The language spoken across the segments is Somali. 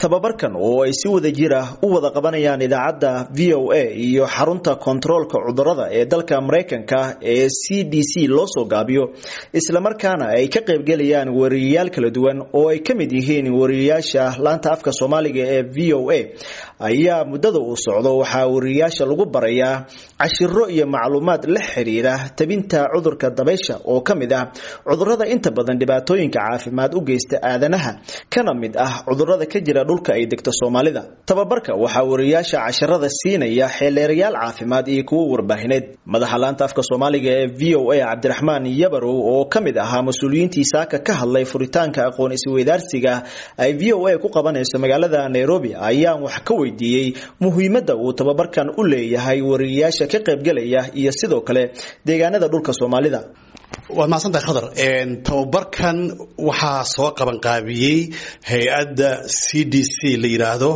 tababarkan oo ay si wada jir ah u wada qabanayaan idaacadda v o a iyo xarunta kontaroolka cudurada ee dalka maraykanka ee c d c loo soo gaabiyo islamarkaana ay ka qaybgelayaan wariyayaal kala duwan oo ay ka mid yihiin wariyayaasha laanta afka soomaaliga ee v o a ayaa muddada uu socdo waxaa wariyayaasha lagu barayaa cashiro iyo macluumaad la xiriira tabinta cudurka dabaysha oo ka mid ah cudurada inta badan dhibaatooyinka caafimaad u geysta aadanaha kana mid ah cudurada ka jira dhulka ay degto soomaalida tababarka waxaa wariyayaasha casharada siinaya xeeleerayaal caafimaad iyo kuwo warbaahineed madaxa laanta afka soomaaliga ee v o a cabdiraxmaan yabarow oo ka mid ahaa mas-uuliyiintii saaka ka hadlay furitaanka aqoon isweydaarsiga ay v o a ku qabanayso magaalada nairobi ayaan wax ka weydiiyey muhiimadda uu tababarkan u leeyahay wariyayaasha ka qaybgelaya iyo sidoo kale deegaanada dhulka soomaalida waad mahadsantahay khadar tababarkan waxaa soo qabanqaabiyey hay-adda c d c la yidhaahdo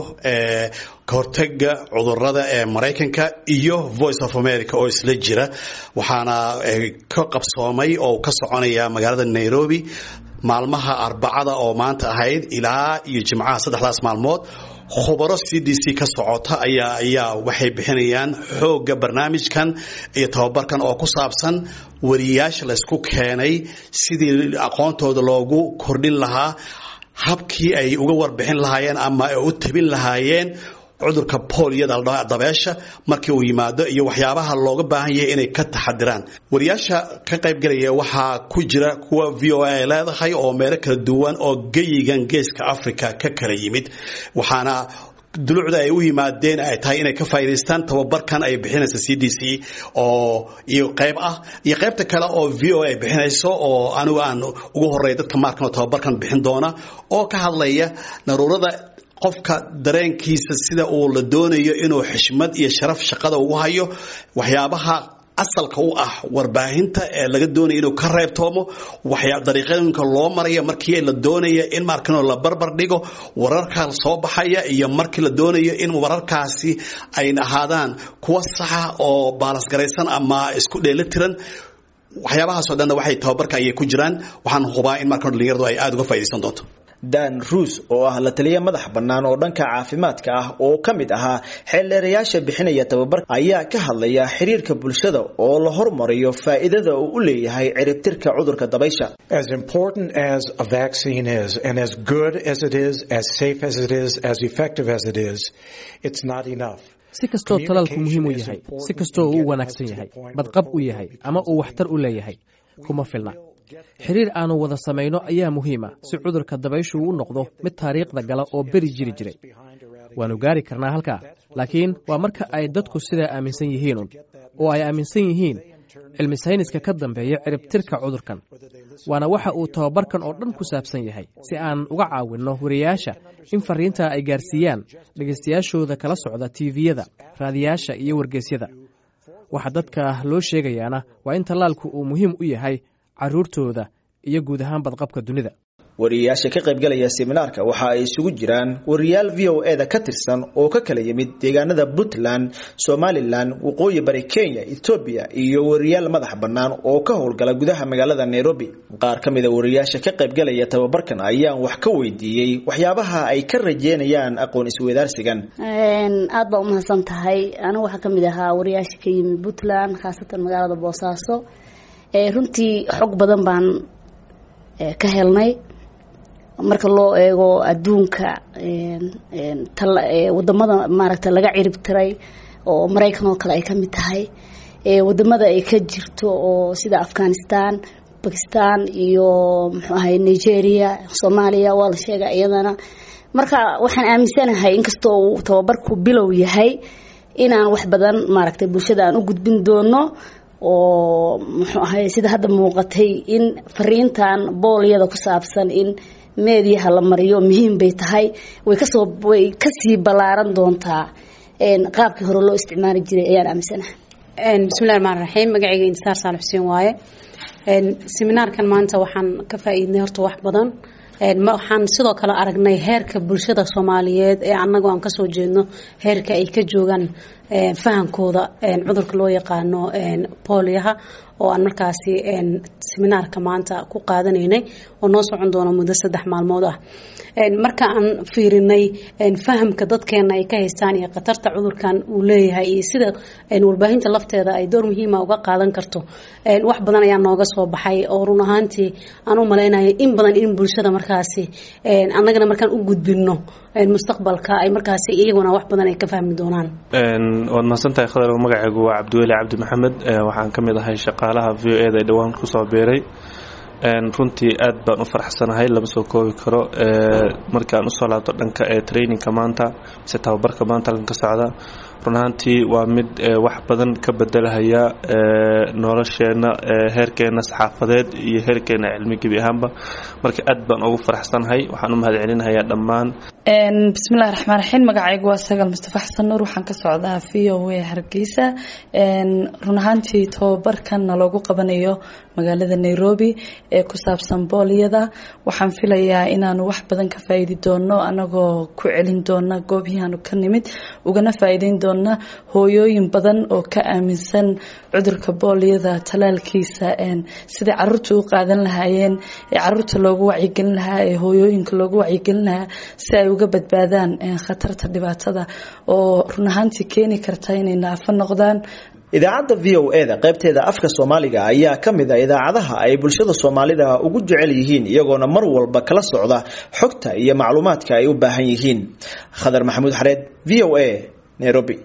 kahortaga cudurada ee maraykanka iyo voice of america oo isla jira waxaana ka qabsoomay oo ka soconaya magaalada nairobi maalmaha arbacada oo maanta ahayd ilaa iyo jimcaha saddexdaas maalmood khubaro c d c ka socota ayaa ayaa waxay bixinayaan xoogga barnaamijkan iyo tababarkan oo ku saabsan wariyayaasha laysku keenay sidii aqoontooda loogu kordhin lahaa habkii ay uga warbixin lahaayeen ama ay u tabin lahaayeen cudurka booliyada ladhaho dabeesha markii uu yimaado iyo waxyaabaha looga baahan yahay inay ka taxadiraan wariyaasha ka qaybgalaya waxaa ku jira kuwa v o a ay leedahay oo meelo kala duwan oo geyigan geeska africa ka kala yimid waxaana dulucda ay u yimaadeen ay tahay inay ka faa'idaystaan tababarkan ay bixinaysa c d c oo iyo qayb ah iyo qaybta kale oo v o a ay bixinayso oo anigu aan ugu horeeya dadka maarkan oo tababarkan bixin doona oo ka hadlaya daruurada qofka dareenkiisa sida uu la doonayo inuu xishmad iyo sharaf shaqada ugu hayo waxyaabaha asalka u ah warbaahinta ee laga doonaya inuu ka reebtoomo dariiqooyinka loo maraya markii la doonaya in markan la barbar dhigo wararka soo baxaya iyo markii la doonayo in wararkaasi ay ahaadaan kuwa saxa oo baalasgaraysan ama isku dheelitiran waxyaabahaasoo dhanna waxay tababarka ayay ku jiraan waxaan hubaa in markan dhalinyaradu ay aada uga faaidaysan doonto dan ruus oo ah la taliya madax bannaan oo dhanka caafimaadka ah oo ka mid ahaa xeeldheerayaasha bixinaya tababarka ayaa ka hadlaya xiriirka bulshada oo la hormariyo faa'iidada uu u leeyahay ciribtirka cudurka dabaysha As important as a vaccine is, and as good as it is, as safe as it is, as effective as it is, it's not enough. si kastoo talaalku muhiim u yahay si kastoo uu u wanaagsan yahay badqab u yahay ama uu waxtar u leeyahay kuma filna xiriir aanu wada samayno ayaa muhiima si cudurka dabayshu u noqdo mid taariikhda gala oo beri jiri jiray waannu gaari karnaa halkaa laakiin waa marka ay dadku sidaa aaminsan yihiinun oo ay aaminsan yihiin cilmi sayniska ka dambeeya ciribtirka cudurkan waana waxa uu tababarkan oo dhan ku saabsan yahay si aan uga caawinno wariyayaasha in fariintaa ay gaarsiiyaan dhegaystayaashooda kala socda tiiviyada raadiyaasha iyo wargeysyada waxa dadka loo sheegayaana waa in tallaalku uu muhiim u yahay carruurtooda iyo guud ahaan badqabka dunida wariyayaasha ka qaybgalaya seminaarka waxa ay isugu jiraan wariyaal v o e da ka tirsan oo ka kala yimid deegaanada puntland somalilan waqooyi bari kenya etoobiya iyo wariyaal madax bannaan oo ka howlgala gudaha magaalada nairobi qaar ka mida wariyayaasha ka qaybgalaya tababarkan ayaan wax ka weydiiyey waxyaabaha ay ka rajeynayaan aqoon isweydaarsigan aad baa umahadsan tahay anigu waxaa ka mid ahaa wariyaasha ka yimid puntland khaasatan magaalada boosaaso runtii xog badan baan ka helnay marka loo eego adduunka wadamada maaragta laga cirib tiray oo maraykan oo kale ay ka mid tahay wadamada ay ka jirto oo sida afghanistan bakistan iyo muxuu ahay nigeria soomaaliya waa la sheega iyadana marka waxaan aaminsanahay inkastoo uu tababarku bilow yahay inaan wax badan maaragtay bulshada aan u gudbin doono oo muxuu ahay sida hadda muuqatay in fariintan boolyada ku saabsan in meediyaha la mariyo muhiim bay tahay way kasoo way kasii ballaaran doontaa qaabkii hore loo isticmaali jiray ayaan aaminsanahay bismillahi raxmaan raxiim magacayga intisaar saal xuseen waaye seminaarkan maanta waxaan ka faa'iidnay horta wax badan waxaan sidoo kale aragnay heerka bulshada soomaaliyeed ee annagu aan kasoo jeedno heerka ay ka joogaan fahamkooda cudurka loo yaqaano booliyaha oo aan markaasi seminaarka maanta ku qaadanaynay oo noo socon doona muddo saddex maalmood ah marka aan fiirinay fahamka dadkeena ay ka haystaan iyo khatarta cudurkan uu leeyahay iyo sida warbaahinta lafteeda ay door muhiima uga qaadan karto wax badan ayaa nooga soo baxay oo run ahaantii aan u malaynaya in badan in bulshada markaasi annagana markaan u gudbino mustaqbalka ay markaasi iyaguna wax badan ay ka fahmi doonaan waad mahadsantahay khadar magacaygu waa cabdiweli cabdi maxamed waxaan ka mid ahay shaqaalaha v o eda ee dhowaan kusoo biiray runtii aad baan u faraxsanahay lama soo koobi karo markaan usoo laabto dhanka ee trainingka maanta mise tababarka maanta halkan ka socda run ahaantii waa mid wax badan ka bedelahaya nolosheena heerkeena saxaafadeed iyo heerkeena cilmi gebi ahaanba marka aad baan ugu faraxsanahay waxaan u mahad celinahayaa dhammaan bismillahi raxmaan raxiim magacaygu waa sagal mustafa xasan nuur waxaan ka socdaa v o a hargeysa run ahaantii tababarkanna loogu qabanayo magaalada nairobi ee ku saabsan booliyada waxaan filayaa inaanu wax badan ka faa'iidi doono anagoo ku celin doona goobyahaanu ka nimid ugana faa'iideyn doona hooyooyin badan oo ka aaminsan cudurka booliyada talaalkiisa sidai caruurta u qaadan lahaayeen ee caruurta loogu wacyigelin lahaa ee hooyooyinka loogu wacyigelin lahaa si ay uga badbaadaan khatarta dhibaatada oo run ahaantii keeni karta inay naafo noqdaan idaacadda v o e da qaybteeda afka soomaaliga ayaa ka mid a idaacadaha ay bulshada soomaalida ugu jecel yihiin iyagoona mar walba kala socda xogta iyo macluumaadka ay u baahan yihiin khadar maxamuud xareed v o a nairobi